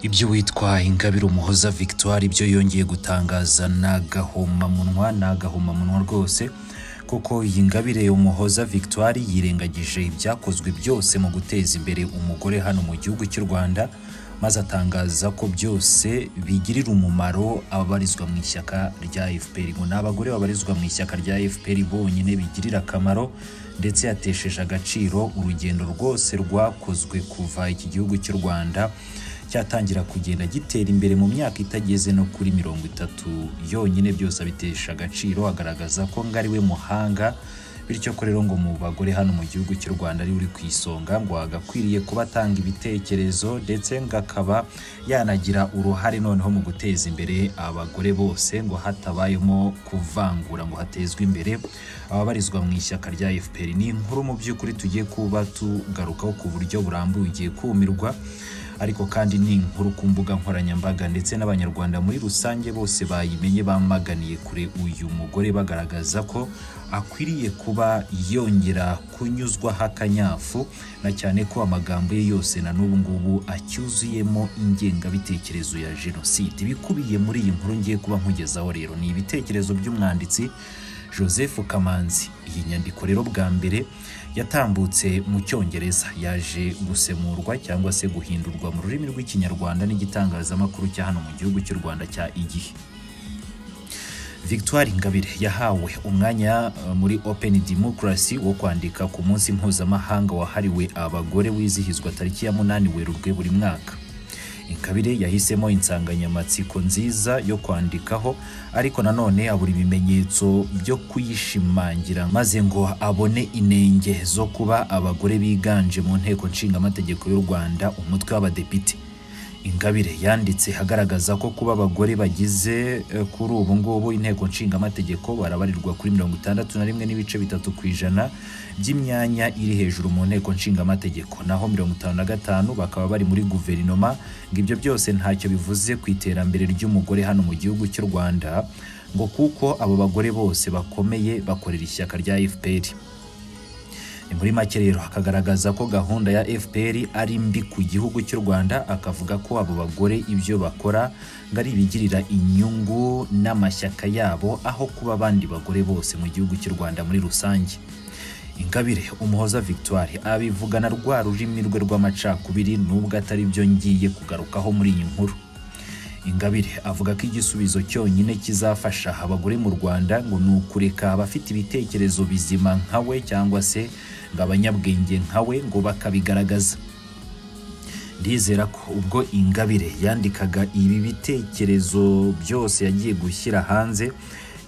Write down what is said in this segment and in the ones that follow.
ibyo witwa ingabire umuhoza victoire ibyo yongeye gutangaza ni agahomamunwa ni agahomamunwa rwose kuko iyi ngabire umuhoza victoire yirengagije ibyakozwe byose mu guteza imbere umugore hano mu gihugu cy'u rwanda maze atangaza ko byose bigirira umumaro ababarizwa mu ishyaka rya fpr ngo ni abagore babarizwa mu ishyaka rya fpr bonyine bigirira akamaro ndetse yatesheje agaciro urugendo rwose rwakozwe kuva iki gihugu cy'u rwanda cyatangira kugenda gitera imbere mu myaka itageze no kuri mirongo itatu yonyine byose abitesha agaciro agaragaza ko ngo ari we muhanga bityo ko rero ngo mu bagore hano mu gihugu cy'u rwanda ari uri ku isonga ngo agakwiriye kuba atanga ibitekerezo ndetse ngo akaba yanagira uruhare noneho mu guteza imbere abagore bose ngo hatabayemo kuvangura ngo hatezwe imbere ababarizwa mu ishyaka rya fpr ni inkuru mu by'ukuri tugiye kuba tugarukaho ku buryo burambuye ugiye kumirwa ariko kandi ni inkuru ku mbuga nkoranyambaga ndetse n'abanyarwanda muri rusange bose bayimenye bamaganiye kure uyu mugore bagaragaza ko akwiriye kuba yongera kunyuzwaho akanyafu na cyane ko amagambo ye yose na n'ubu ngubu acyuzuyemo ingengabitekerezo ya jenoside ibikubiye muri iyi nkuru ngiye kuba nkugezaho rero ni ibitekerezo by'umwanditsi joseph kamanzi iyi nyandiko rero bwa mbere yatambutse mu cyongereza yaje gusemurwa cyangwa se guhindurwa mu rurimi rw'ikinyarwanda n'igitangazamakuru cya hano mu gihugu cy'u rwanda cya igihe victoire ingabire yahawe umwanya uh, muri open democracy wo kwandika ku munsi mpuzamahanga wahariwe abagore wizihizwa tariki ya munani werurwe buri mwaka ingabire yahisemo insanganyamatsiko nziza yo kwandikaho ariko nanone abura ibimenyetso byo kuyishimangira maze ngo abone inenge zo kuba abagore biganje mu nteko nshingamategeko y'u rwanda umutwe w'abadepite ingabire yanditse agaragaza ko kuba abagore bagize eh, kuri ubu ngubu inteko nshingamategeko barabarirwa kuri mirongo itandatu na rimwe n'ibice bitatu ku ijana by'imyanya iri hejuru mu nteko nshingamategeko naho mirongo itanu na gatanu bakaba bari muri guverinoma ngo ibyo byose ntacyo bivuze ku iterambere ry'umugore hano mu gihugu cy'u rwanda ngo kuko abo bagore bose bakomeye bakorera ishyaka rya fpr ni muri make rero akagaragaza ko gahunda ya fpr ari mbi ku gihugu cy'u rwanda akavuga ko abo bagore ibyo bakora ngo ari ibigirira inyungu n'amashyaka yabo aho kuba abandi bagore bose mu gihugu cy'u rwanda muri rusange ingabire umuhoza victoire abivugana rwa rurimi rwe rw'amacakubiri nubwo atari byo ngiye kugarukaho muri iyi nkuru ingabire avuga ko igisubizo cyonyine kizafasha abagore mu rwanda ngo ni ukureka abafite ibitekerezo bizima nka we cyangwa se ngo abanyabwenge nka we ngo bakabigaragaza ndizera ko ubwo ingabire yandikaga ibi bitekerezo byose yagiye gushyira hanze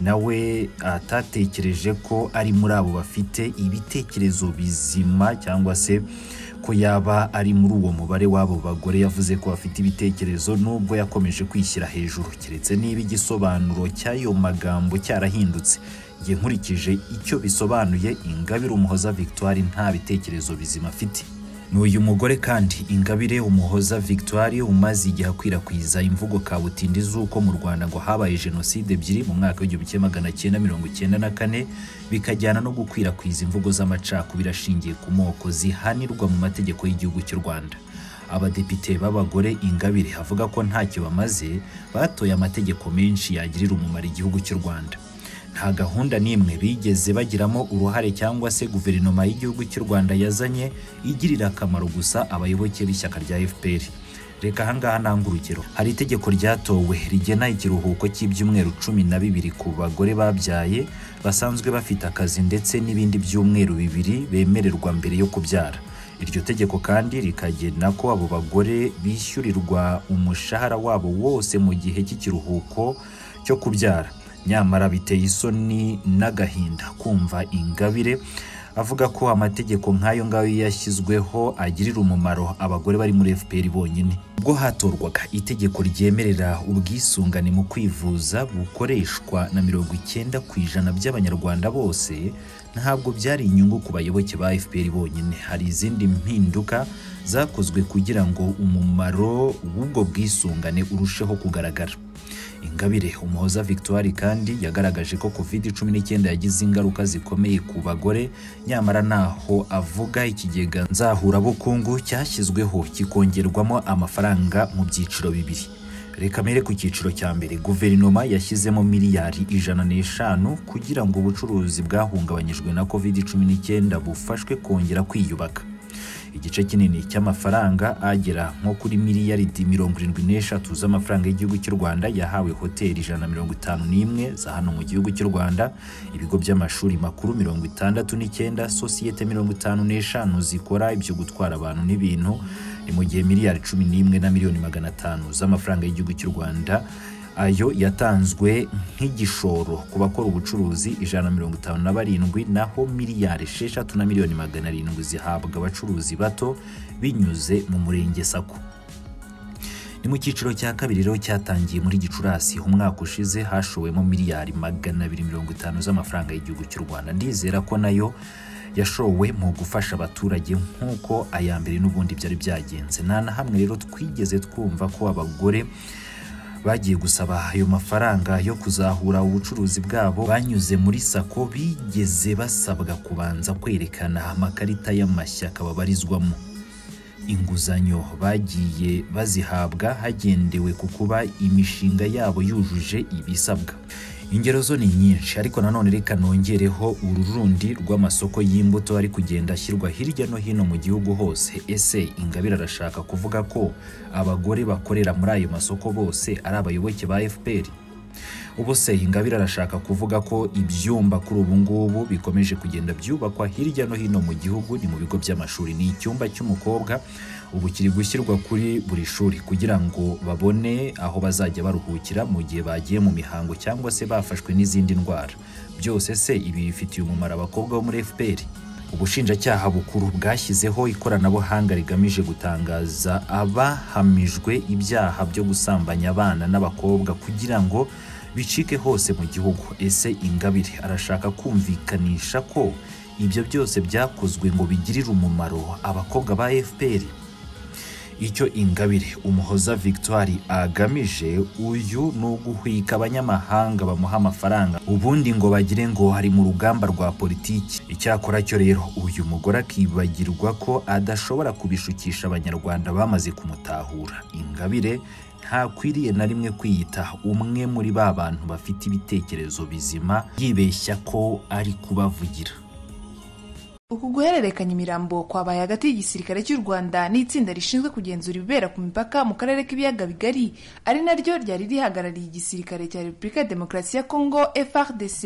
nawe atatekereje ko ari muri abo bafite ibitekerezo bizima cyangwa se ko yaba ari muri uwo mubare w'abo bagore yavuze ko bafite ibitekerezo nubwo yakomeje kwishyira hejuru keretse niba igisobanuro cy'ayo magambo cyarahindutse njye nkurikije icyo bisobanuye ingabire umuhoza victoire nta bitekerezo bizima afite ni uyu mugore kandi ingabire umuhoza victoire umaze igihe akwirakwiza imvugo kabutindi z'uko mu rwanda ngo habaye jenoside ebyiri mu mwaka w'igihumbi kimwe magana cyenda mirongo icyenda na kane bikajyana no gukwirakwiza imvugo z'amacakubiri ashingiye ku moko zihanirwa mu mategeko y'igihugu cy'u rwanda abadepite b'abagore ingabire avuga ko ntacyo bamaze batoye amategeko menshi yagirira umumaro igihugu cy'u rwanda nta gahunda n'imwe bigeze bagiramo uruhare cyangwa se guverinoma y'igihugu cy'u rwanda yazanye igirira akamaro gusa abayoboke b'ishyaka rya fpr reka ahangaha nanga urugero hari itegeko ryatowe rigena ikiruhuko cy'ibyumweru cumi na bibiri ku bagore babyaye basanzwe bafite akazi ndetse n'ibindi byumweru bibiri bemererwa mbere yo kubyara iryo tegeko kandi rikagena ko abo bagore bishyurirwa umushahara wabo wose mu gihe cy'ikiruhuko cyo kubyara nyamara biteye isoni n'agahinda kumva ingabire avuga ko amategeko nk'ayo ngayo yashyizweho agirira umumaro abagore bari muri fpr bonyine ubwo hatorwaga itegeko ryemerera ubwisungane mu kwivuza bukoreshwa na mirongo icyenda ku ijana by'abanyarwanda bose ntabwo byari inyungu ku bayoboke ba fpr bonyine hari izindi mpinduka zakozwe kugira ngo umumaro w'ubwo bwisungane urusheho kugaragara ingabire umuhoza victoire kandi yagaragaje ko covid cumi n'icyenda yagize ingaruka zikomeye ku bagore nyamara ntaho avuga ikigega nzahurabukungu cyashyizweho kikongerwamo amafaranga mu byiciro bibiri reka mere ku cyiciro cya mbere guverinoma yashyizemo miliyari ijana n'eshanu kugira ngo ubucuruzi bwahungabanyijwe na covid cumi n'icyenda bufashwe kongera kwiyubaka igice kinini cy'amafaranga agera nko kuri miliyaridi mirongo irindwi n'eshatu z'amafaranga y'igihugu cy'u rwanda yahawe hoteli ijana na mirongo itanu n'imwe za hano mu gihugu cy'u rwanda ibigo by'amashuri makuru mirongo itandatu n'icyenda sosiyete mirongo itanu n'eshanu zikora ibyo gutwara abantu n'ibintu ni mu gihe miliyari cumi n'imwe na miliyoni magana atanu z'amafaranga y'igihugu cy'u rwanda ayo yatanzwe nk'igishoro ku bakora ubucuruzi ijana na mirongo itanu na barindwi naho miliyari esheshatu na miliyoni magana arindwi zihabwa abacuruzi bato binyuze mu murenge sako ni mu cyiciro cya kabiri rero cyatangiye muri gicurasi umwaka ushize hashowemo miliyari magana abiri mirongo itanu z'amafaranga y'igihugu cy'u rwanda ndizera ko nayo yashowe mu gufasha abaturage nk'uko aya mbere n'ubundi byari byagenze nta na hamwe rero twigeze twumva ko abagore bagiye gusaba ayo mafaranga yo kuzahura ubucuruzi bwabo banyuze muri sako bigeze basabwa kubanza kwerekana amakarita y'amashyaka babarizwamo inguzanyo bagiye bazihabwa hagendewe ku kuba imishinga yabo yujuje ibisabwa ingero zo ni nyinshi ariko nanone reka nongereho uru rundi rw'amasoko y'imbuto ari kugenda ashyirwa hirya no hino mu gihugu hose ese ingabire arashaka kuvuga ko abagore bakorera muri ayo masoko bose ari abayoboke ba fpr ubu se ingabire arashaka kuvuga ko ibyumba kuri ubu ngubu bikomeje kugenda byubakwa hirya no hino mu gihugu ni mu bigo by'amashuri ni icyumba cy'umukobwa ubu kiri gushyirwa kuri buri shuri kugira ngo babone aho bazajya baruhukira mu gihe bagiye mu mihango cyangwa se bafashwe n'izindi ndwara byose se ibi bifitiye umumaro abakobwa bo muri fpr ubushinjacyaha bukuru bwashyizeho ikoranabuhanga rigamije gutangaza abahamijwe ibyaha byo gusambanya abana n'abakobwa kugira ngo bicike hose mu gihugu ese ingabire arashaka kumvikanisha ko ibyo byose byakozwe ngo bigirire umumaro abakobwa ba fpr icyo ingabire umuhoza victoire agamije uyu ni uguhwika abanyamahanga bamuha amafaranga ubundi ngo bagire ngo ari mu rugamba rwa politiki icyakora cyo rero uyu mugore akibagirwa ko adashobora kubishukisha abanyarwanda bamaze kumutahura ingabire ntakwiriye na rimwe kwiyita umwe muri ba bantu bafite ibitekerezo bizima yibeshya ko ari kubavugira uku guhererekanya imirambo kwabaye hagati y'igisirikare cy'u rwanda n'itsinda rishinzwe kugenzura ibibera ku mipaka mu karere k'ibiyaga bigari ari naryo ryari rihagarariye igisirikare cya repubulika ya demokarasi ya kongo frdc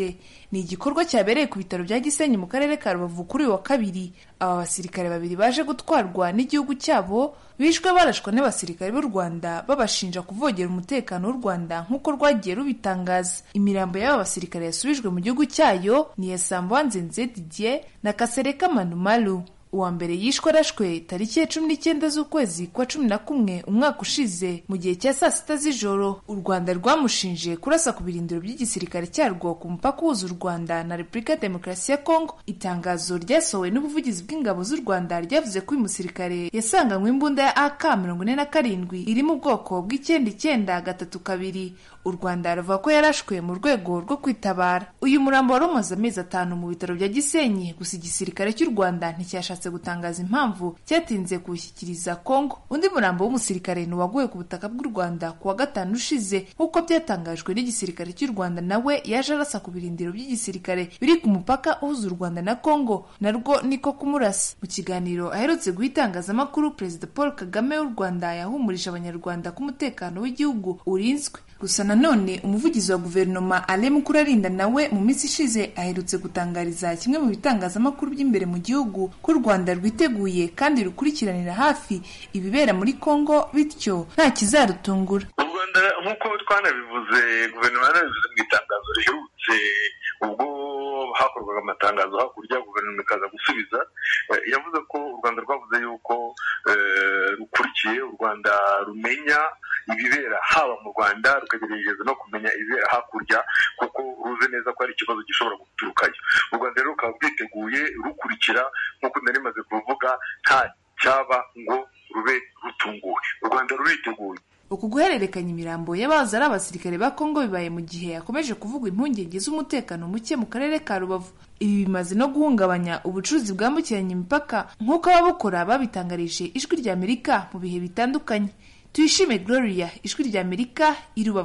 ni igikorwa cyabereye ku bitaro bya gisenyi mu karere ka rubavu kuri uyu wa kabiri aba basirikare babiri baje gutwarwa n'igihugu cyabo bishwe barashwa n'abasirikare b'u rwanda babashinja kuvogera umutekano w'u rwanda nk'uko rwagiye rubitangaza imirambo y'aba basirikare yasubijwe mu gihugu cyayo ni iya sambanzenze didier na kasere Manumalu uwa mbere yishwe arashwe tariki ya cumi n'icyenda z'ukwezi kwa cumi na kumwe umwaka ushize mu gihe cya saa sita z'ijoro u rwanda rwamushinje kurasa ku birindiro by'igisirikare cyarwo ku mupaka uhuza u rwanda na repubulika ya demokarasi ya kongo itangazo ryasohowe n'ubuvugizi bw'ingabo z'u rwanda ryavuze ko uyu musirikare yasanganywe imbunda ya ak mirongo ine na karindwi iri mu bwoko bw'icyenda icyenda gatatu kabiri u rwanda ruvuga ko yarashwe mu rwego rwo kwitabara uyu murambo wari umaze amezi atanu mu bitaro bya gisenyi gusa igisirikare cy'u rwanda nticyashatse gutangaza impamvu cyatinze kuwushyikiriza kongo undi murambo w'umusirikare ni uwaguye ku butaka bw'u rwanda ku wa gatanu ushize nk'uko byatangajwe n'igisirikare cy'u rwanda nawe yaje arasa ku birindiro by'igisirikare biri ku mupaka uhuza u rwanda na kongo narwo niko kumurasa mu kiganiro aherutse guha itangazamakuru perezida paul kagame w'u rwanda yahumurije abanyarwanda ko umutekano w'igihugu urinzwe gusa nanone umuvugizi wa guverinoma ale mukurarinda nawe mu minsi ishize aherutse gutangariza kimwe mu bitangazamakuru by'imbere mu gihugu ko u rwanda rwiteguye kandi rukurikiranira hafi ibibera muri kongo bityo nta kizarutungura u rwanda nk'uko twanabivuze guverinoma yarabivuze mu itangazo riherutse ubwo hakorwaga amatangazo hakurya guverinoma ikaza gusubiza yavuze ko u rwanda rwavuze yuko rukurikiye u rwanda rumenya ibibera haba mu rwanda rukagerageza no kumenya ibibera hakurya kuko ruzi neza ko hari ikibazo gishobora guturukayo u rwanda rero rukaba rwiteguye rukurikira nk'uko nari maze kuvuga nta cyaba ngo rube rutunguwe u rwanda ruriteguye uku guhererekanya imirambo y'abahoze ari abasirikare ba kongo bibaye mu gihe yakomeje kuvuga impungenge z'umutekano muke mu karere ka rubavu ibi bimaze no guhungabanya ubucuruzi bwambukiranya imipaka nk'uko ababukora babitangarije ijwi ry'amerika mu bihe bitandukanye tuyishime gloria ijwi ry'amerika i rubavu